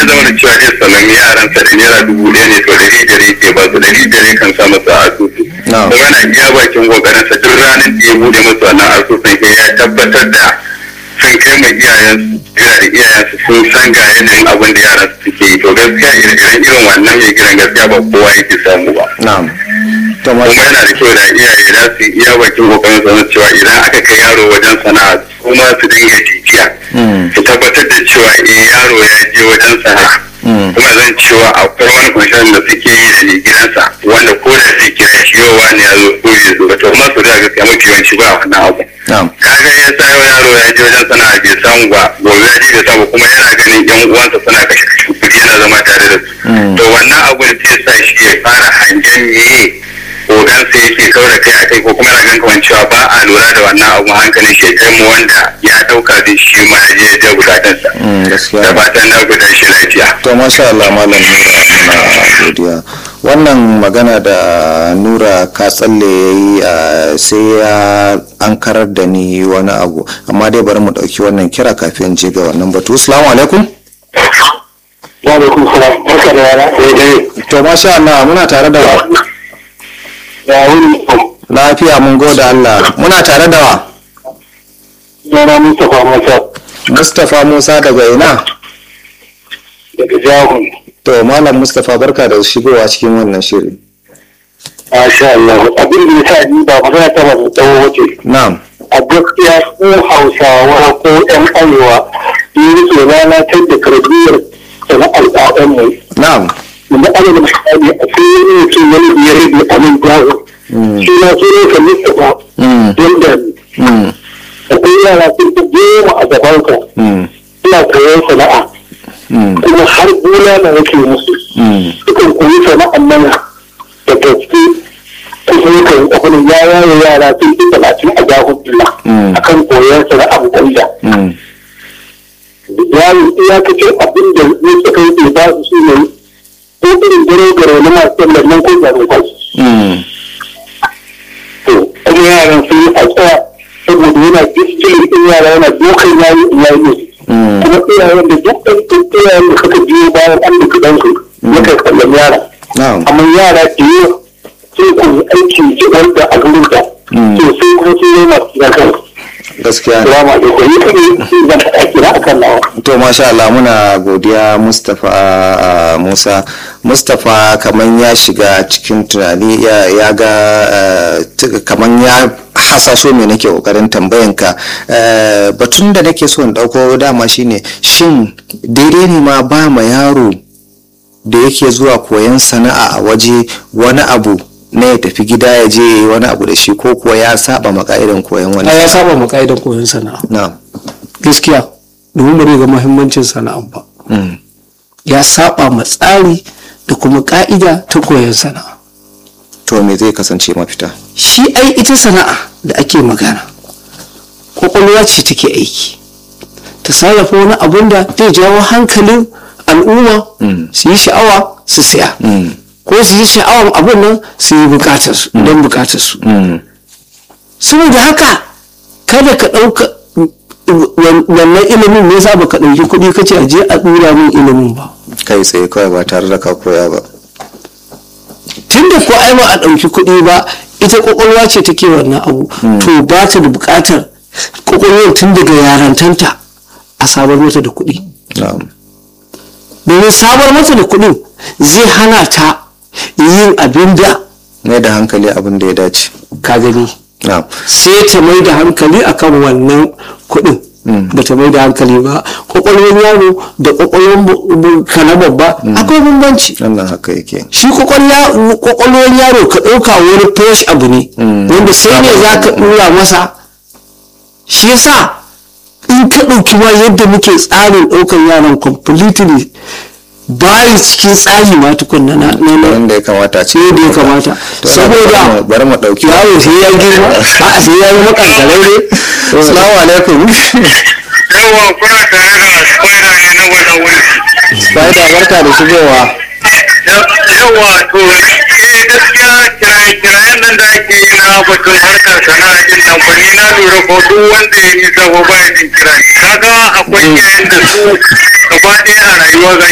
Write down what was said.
ya zama da cewa zai salami yaransa da naira dubu ɗaya ne to ɗari biyar yake ba su ɗari biyar yakan sa masa asusu Na'am. kuma yana iya bakin kokarinsa duk ranar da ya bude masa wannan asusun sai ya tabbatar da sun kai ma iyayensu yana da iyayensu sun san ga yanayin abin da yaran su suke yi to gaskiya irin irin wannan mai gidan gaskiya ba kowa yake samu ba na'am to kuma masha yana da kyau da iyaye za su iya bakin kokarin su cewa idan aka kai yaro wajen sana'a kuma su dinga jijiya Mm. su tabbatar da cewa eh yaro ya je wajen sana'a Mm. kuma zan cewa akwai wani kwanciyar da suke yi da mai gidansa wanda ko da sai kira shi yau wani ya zo ko bai zo ba to kuma su da gaskiya mafi yawanci ba wannan abu na'am kaga ya sa yau yaro ya je wajen sana'a bai samu ba gobe ya je bai samu kuma yana ganin yan uwansa suna kashe kashe kuɗi yana zama tare da su Mm. to wannan abun zai sa shi ya fara hangen meye ogansa yake kau da kai a kai ko kuma yana ganin kamar cewa ba a lura da wannan abu hankalin shi ya kai mu wanda ya ɗauka zai shi ma ya je ya biya bukatunsa Mm, gaskiya da ne. fatan na guda shi lafiya. to masha Allah malam nura muna godiya wannan magana da nura ka tsalle ya yi a, sai ya an karar da ni wani abu amma dai bari mu ɗauki wannan kira kafin je ga wannan batu assalamu alaikum wa alaikum salam barka da rana sai dai to masha Allah muna tare da wa ya wuni lafiya mun gode Allah muna tare da wa yana Mustapha Musa Mustapha Musa daga ina daga Jahun to malam Mustapha barka da shigowa cikin wannan shiri Masha Allah abin da ya sa ni ba magana ta ba tsawo wace na'am a gaskiya ko Hausawa ko ƴan Arewa ni ke lalatar da karbiyyar sana'ar ɗaɗanmu na'am wanda ana da misali a cikin yin cin wani biyar da amin jawo shi na so ne ka Mustapha Mm. yadda Mm. akwai yara sun fi goma a gabanka Mm. suna koyon sana'a Mm. kuma har gona na yake musu Mm. sukan koyi sana'an nan da gaske kuma yakan abin ya yaye yara sun fi talatin a jahudullah Mm. akan koyon sana'ar gwanda Mm. yaro iyakacin abin da ya suka yi ba su su ne ko irin gare gare na masu sallar nan ko zanen kwashi Mm. to kuma yaran sun yi a tsaya saboda yana discipline ɗin yara yana dokan yayi in yayi musu Mm. kuma iyayen da duk ɗan iyayen da suka biyo bayan an da kuɗansu na kan kallon yara na'am amma yara da yawa sun koyi aiki ji wanda a gurin da Mm. to sai kuma sun yi masu zakan gaskiya ne salamu alaikum ni kuma zan faɗa kira akan nawa to masha Allah muna godiya Mustapha uh, Musa Mustapha kaman ya shiga cikin tunani ya, ya ga uh, t- kaman ya hasaso me nake kokarin tambayanka uh, batun da nake so in dauko dama shine shin daidai ne ma ba ma yaro da yake zuwa koyon sana'a a waje wani abu na ya tafi gida ya je ya yi wani abu da shi ko kuwa ya saba ma ka'idan koyon wani a ya saba ma ka'idar koyon sana'a na'am gaskiya domin ba zai ga muhimmancin sana'a ba Mm. ya saba ma tsari da kuma ka'ida ta koyon sana'a to me zai kasance mafita shi ai ita sana'a da ake magana kwakwalwa ce take aiki ta sarrafa wani abun da zai jawo hankalin al'umma su yi sha'awa su siya ko su yi sha'awan abun nan su yi bukatar su don bukatar su Mm. saboda haka kada ka ɗauka wan- wannan ilimin ne za ka ɗauki kuɗi ka ce a je a ɗura min ilimin ba kai tsaye kawai ba tare da ka koya ba tun da ko ai ba a ɗauki kuɗi ba ita ƙwaƙwalwa ce take wannan abu to ba ta da buƙatar ƙwaƙwalwar tun daga yarantanta a sabar mata da kuɗi na'am domin sabar mata da kuɗin zai hana ta yin abin da mai da hankali abin da ya dace ka gani na'am sai ta mai da hankali akan wannan kuɗin ba ta mai da hankali ba ƙwaƙwalwar yaro da ƙwaƙwalwar bu- bu- ka na babba akwai bambanci wannan haka yake shi kwakwalwa- kwakwalwar yaro ka ɗauka wani fresh abu ne wanda sai ne za ka ɗura masa shi yasa in ka ɗauki ma yadda muke tsarin ɗaukar yaran completely bayi cikin tsari ma tukunna na na na- wanda ya kamata a ce yadda ya kamata To, na bari saboda mu- bari mu ɗauki yaro sai ya girma a sai ya yi makankararre salamu alaikum yawa kuna tare da spider ne na wannan wuri spider barka da shigowa yawa to eh gaskiya kiraye-kirayen nan da ake yi na batun harkar sana'a din nan fa ni na lura ko duk wanda ya nisa ko baya jin kira kaga akwai iyayen da su gaba ɗaya a rayuwa ga